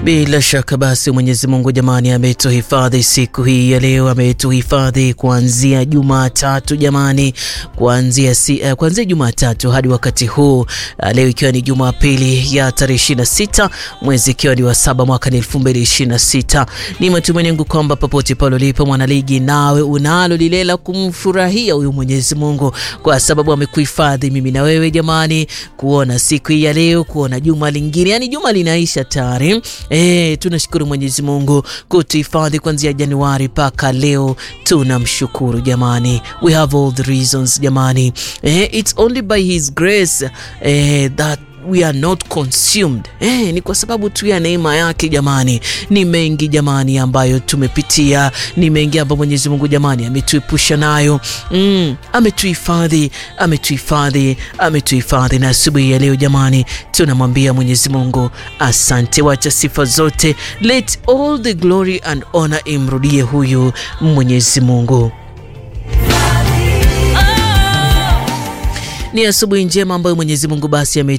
Bila shaka basi Mwenyezi Mungu jamani, ametuhifadhi siku hii ya leo, ametuhifadhi kuanzia Jumatatu jamani, kuanzia si, uh, kuanzia Jumatatu hadi wakati huu uh, leo ikiwa ni Jumapili ya tarehe 26 mwezi ikiwa ni wa saba mwaka ni 2026. Ni matumaini yangu kwamba popote pale ulipo mwanaligi, nawe unalo lile la kumfurahia huyu Mwenyezi Mungu kwa sababu amekuhifadhi mimi na wewe jamani, kuona siku hii ya leo, kuona juma lingine, yani juma linaisha tayari. Eh, tunashukuru Mwenyezi Mungu kutuhifadhi kuanzia Januari mpaka leo. Tunamshukuru jamani, we have all the reasons jamani. Eh, it's only by his grace eh, that we are not consumed. Eh, ni kwa sababu tu ya neema yake jamani. Ni mengi jamani ambayo tumepitia, ni mengi ambayo Mwenyezi Mungu jamani ametuepusha nayo. Mm, ametuhifadhi, ametuhifadhi, ametuhifadhi na asubuhi ya leo jamani, tunamwambia Mwenyezi Mungu asante. Wacha sifa zote, let all the glory and honor imrudie huyu Mwenyezi Mungu. Ni asubuhi njema ambayo Mwenyezi Mungu basi ame